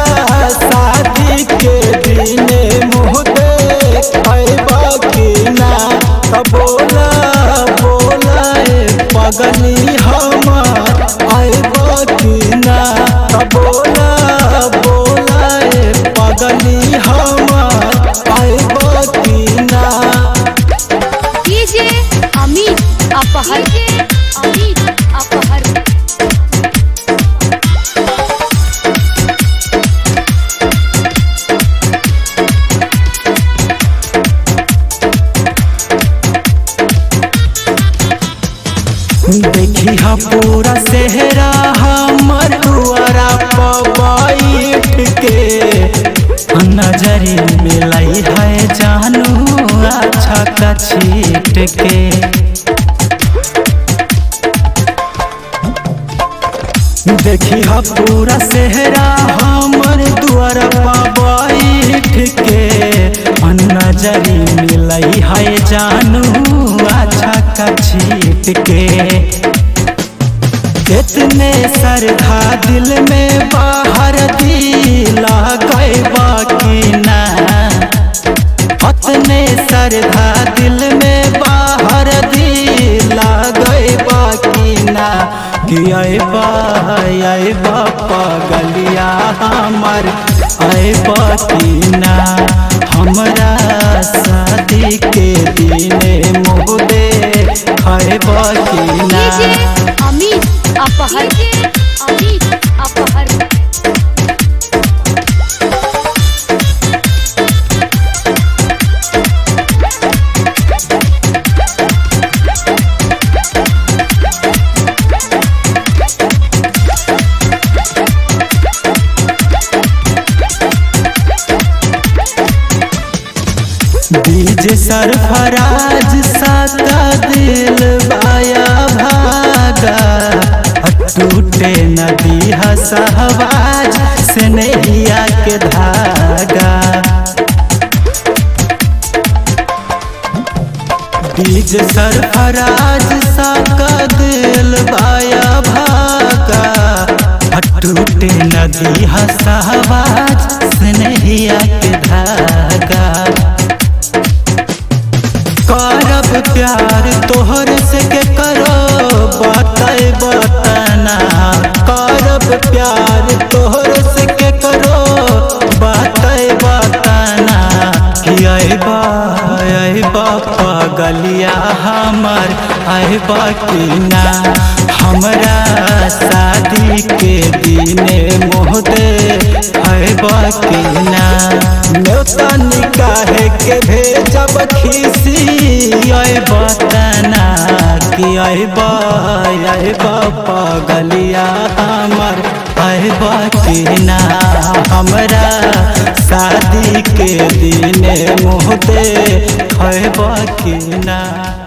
शादी के दिने मुँह देखबा कि ना त बोला बोला ए पगली हमार आइबा कि ना त बोला बोला ए पगली हमार आइबा कि ना डीजे अमित अपहर अमित अपहर देखी हा पूरा सेहरा हमर दुआरा पबाइट के नजरी मिलाई है जानू अच्छा का छीट के देखी हा पूरा सेहरा हमर दुआरा पबाइट के नजरी मिलाई है जानू अच्छा का छीट के कितने सरधा दिल में बाहर दिला गए बाकी ना अपने सरधा दिल में बाहर दिला गए बाकी ना कि आए बा आए बापा गलिया हमार आए बाकी ना हमरा शादी के दिने मुँह दे खाए बाकी ना डीजे अमित अपहर अमित अपहर डीजे सरफराज साका दिल बाया भागा टूटे नदी हसहवाज से नैया के धागा डीजे सरफराज साका दिल बाया भागा टूटे नदी हसहवाज से नैया के धागा करब प्यार तोहर से के करो बताए बताना करब प्यार तोहर से के करो बताए बताना कि अबा अबा पगलिया हमर अबा कि ना हमरा शादी के दिने मोह दे अबा कि ना न्योता निकाहे के भेजब खीसी अय बतना कि अबा अबा पगलिया हमर अबा कि ना हमरा शादी के दिने मुँह दे अबा कि ना